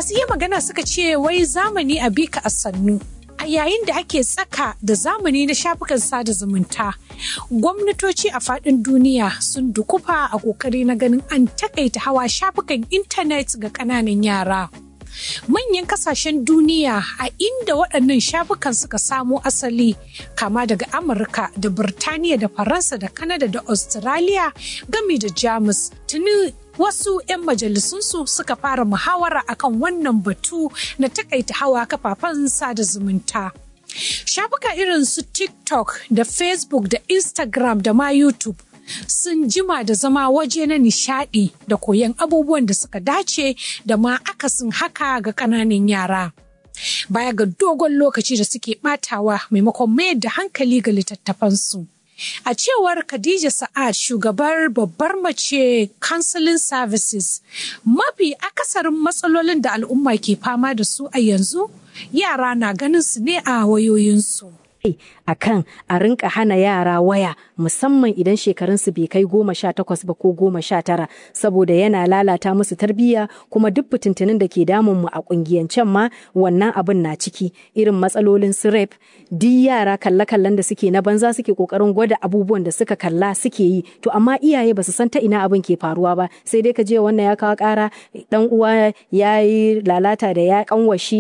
masu iya magana suka ce wai zamani a bika a sannu a yayin da ake tsaka da zamani na shafukan sada zumunta gwamnatoci a faɗin duniya sun dukufa a ƙoƙari na ganin an takaita hawa shafukan intanet ga ƙananan yara manyan kasashen duniya a inda waɗannan shafukan suka samo asali kama daga amurka da birtaniya da faransa da kanada da australia gami da jamus tuni wasu 'yan majalisunsu suka fara muhawara akan wannan batu na takaita hawa kafafen sada zumunta shafuka irin su tiktok da facebook da instagram da ma youtube sun jima da zama waje na nishadi da koyon abubuwan da suka dace da ma akasin haka ga ƙananan yara. Baya ga dogon lokaci da suke batawa maimakon mayar da hankali ga littattafansu. A cewar Khadija Sa'ad shugabar babbar mace Counseling Services, mafi akasarin matsalolin da al'umma ke fama da su a yanzu yara na ganin su ne a wayoyinsu. a kan a rinka hana yara waya musamman idan shekarunsu bai kai goma sha takwas ba ko goma sha tara saboda yana lalata musu tarbiyya kuma duk fitintunin da ke damun mu a kungiyancen ma wannan abin na ciki irin matsalolin su rep duk yara kalle-kallen da suke na banza suke kokarin gwada abubuwan da suka kalla suke yi to amma iyaye ba su san ta ina abin ke faruwa ba sai dai ka je wannan ya kawo kara dan uwa ya yi lalata da ya kanwashi